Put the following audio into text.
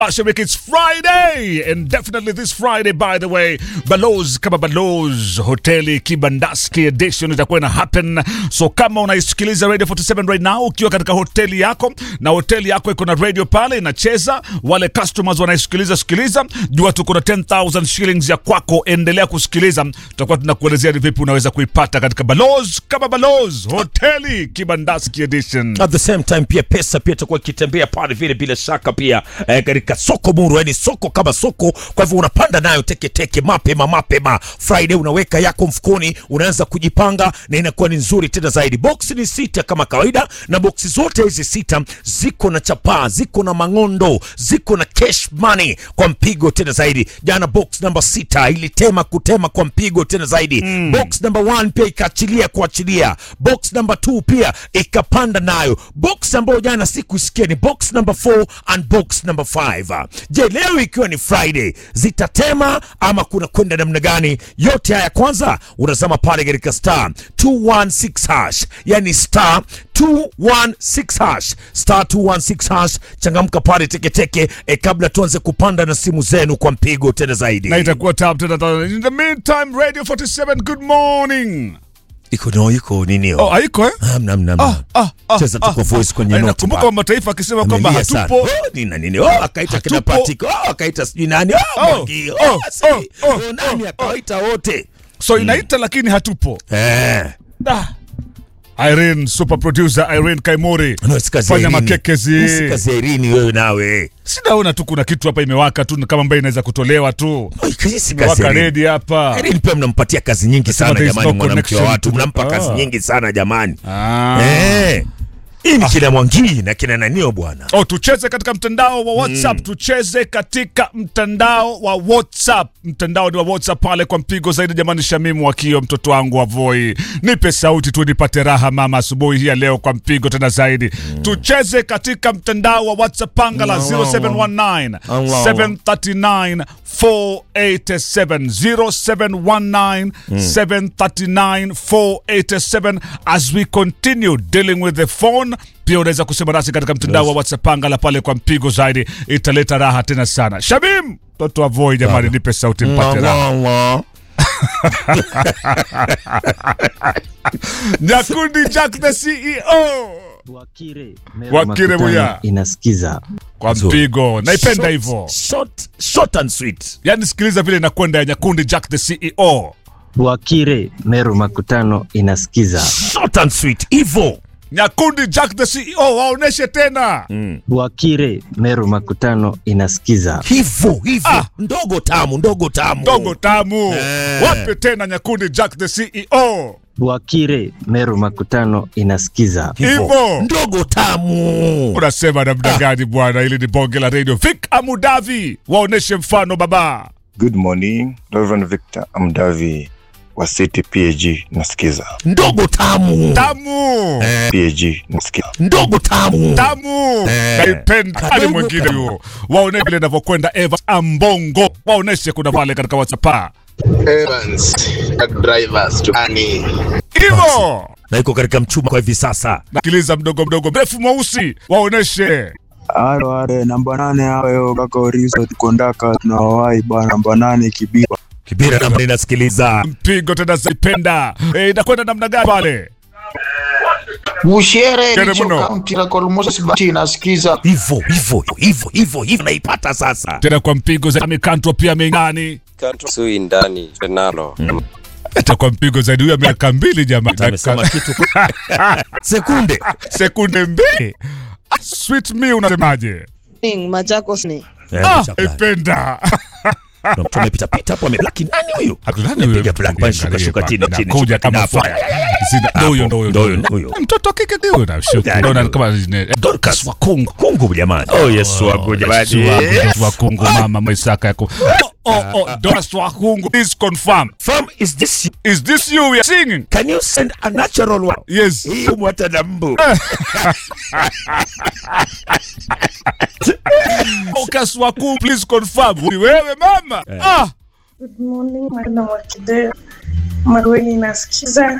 Ashimik, it's Friday, and definitely this Friday, by the way, Baloz kama Baloz hoteli Kibandaski edition itakuwa ina happen. So kama unaisikiliza Radio 47 right now ukiwa katika hoteli yako na hoteli yako iko na radio pale inacheza, wale customers wanaisikiliza sikiliza, jua tuko na 10000 shillings ya kwako, endelea kusikiliza, tutakuwa tunakuelezea ni vipi unaweza kuipata katika Baloz kama Baloz hoteli Kibandaski edition. At the same time pia pesa pia itakuwa ikitembea pale vile bila shaka pia eh, katika soko muru, yani soko kama soko. Kwa hivyo unapanda nayo teketeke mapema mapema. Friday unaweka yako mfukoni, unaanza kujipanga na inakuwa ni nzuri tena zaidi. Box ni sita kama kawaida, na boksi zote hizi sita ziko na chapaa, ziko na mang'ondo, ziko na cash money kwa mpigo tena zaidi. Jana box namba sita ilitema kutema kwa mpigo tena zaidi. Box namba one pia ikaachilia kuachilia. Box namba two pia ikapanda nayo. Box ambayo jana sikuisikia ni box number 4 and box number 5. Je, leo ikiwa ni Friday zitatema ama kuna kwenda namna gani? Yote haya kwanza unazama pale katika star 216 hash, yani star 216 hash, star 216 hash. Changamka pale teketeke e, kabla tuanze kupanda na simu zenu kwa mpigo tena zaidi. na itakuwa tap tena tena. In the meantime, Radio 47, good morning. iko no iko nini? Oh, haiko eh? Amna, amna, amna. Cheza tu kwa voice kwenye Eh, note Nakumbuka bar. wa mataifa akisema kwamba Amelia sana. hatupo. Oh, nini na nini? Oh, akaita kina Hatupo. Patrick. Oh, akaita sijui nani. Oh, Oh, Mwangi. oh, Oh, si. oh, oh, Oh, nani akawaita wote. So inaita lakini hatupo. Eh. Ah. Irene, super producer Irene Kaimori. No, si kazi ya Fanya Irini. makekezi. Si kazi ya Irini wewe nawe. Sinaona tu kuna kitu hapa imewaka tu kama ambayo inaweza kutolewa tu. Oi, kazi si kazi Imewaka ya Irini. redi hapa. Irini pia mnampatia kazi nyingi Nasema sana there is jamani, no mwanamke wa connection watu to- mnampa kazi Ah. nyingi sana jamani. Ah. Eh. Hii ni kina Mwangi na kina nanio bwana. Oh, tucheze katika mtandao wa WhatsApp tucheze katika mtandao wa WhatsApp. Mtandao ni wa WhatsApp pale kwa mpigo zaidi. Jamani, Shamimu Wakio, mtoto wangu wa Voi, nipe sauti tu nipate raha mama, asubuhi hii ya leo kwa mpigo tena zaidi. Tucheze katika mtandao wa WhatsApp pangala 0719 739 487 0719 739 487 as we continue dealing with the phone pia unaweza kusema nasi katika mtandao wa WhatsApp pangala pale kwa mpigo zaidi, italeta raha tena sana. Shabim, mtoto wa Voi, jamani, nipe sauti mpate raha. Nyakundi Jack the CEO Wakire Mero Wakire Makutano Buya. inasikiza kwa mpigo, naipenda hivyo. Short, short and sweet. Yani sikiliza vile inakwenda ya Nyakundi Jack the CEO. Wakire Mero Makutano inasikiza Short and sweet. Hivyo. Nyakundi Jack the CEO, waoneshe tena. Wakire Mero Makutano inasikiza Hivyo, hivyo. Ah. Ndogo tamu, ndogo tamu. Ndogo tamu, Eh. wape tena Nyakundi Jack the CEO. Wakire Mero Makutano inasikiza Hivyo. Ndogo tamu. Unasema namna gani bwana? Ili ni bonge la radio. Vic Amudavi, waoneshe mfano baba. Good morning, Reverend Victor Amdavi wa City PAG nasikiza. Ndogo tamu. Tamu PAG nasikiza. Ndogo tamu. tamu naipenda hadi Kadogo mwingine kama- huyo waone vile inavyokwenda eva ambongo waoneshe kuna pale katika whatsapp Evans, drivers to Ani. hivo Na iko katika mchuma kwa hivi sasa. nakiliza mdogo mdogo mrefu mweusi waoneshe Aro are namba nane hayo kaka Orizo tukondaka tunawai bana namba nane kibiba Kibira na mimi nasikiliza. mpigo tena zaipenda e, inakwenda namna gani pale Bushere Kere licho mno. kaunti la Kolmosa Sibati inasikiza. Hivyo, hivyo, hivyo, hivyo, hivyo naipata sasa. tena kwa mpigo za mikanto pia mengani sui ndani renalo hata kwa mpigo zaidi huyo miaka mbili jamani Amesema kitu. Sekunde. sekunde mbili sweet me unasemaje Machakos ni Eh, ah, chakula. ipenda Kuna mtu amepita pita hapo ameblaki nani huyo? Abdulani Amepiga black band, shuka shuka chini chini. kuja shuka kama chini, fire hapo. Zina- ndo huyo ndo huyo Ndo ndo huyo, huyo huyo. mtoto wa kike ndio nashuku Gani naona huyo? kama zine- Dorcas wa Kongo Kungu jamani. Oh Yesu wangu Yesu wangu, Yesu wa Kongo mama Maisaka yako oh oh oh Dorcas wa Kongo please confirm From is this you? is this you we are singing Can you send a natural one? yes Hii mwata na mbu. Dorcas wa Kongo please confirm ni wewe mama ah Good morning, madam Wakide. Marweni nasikiza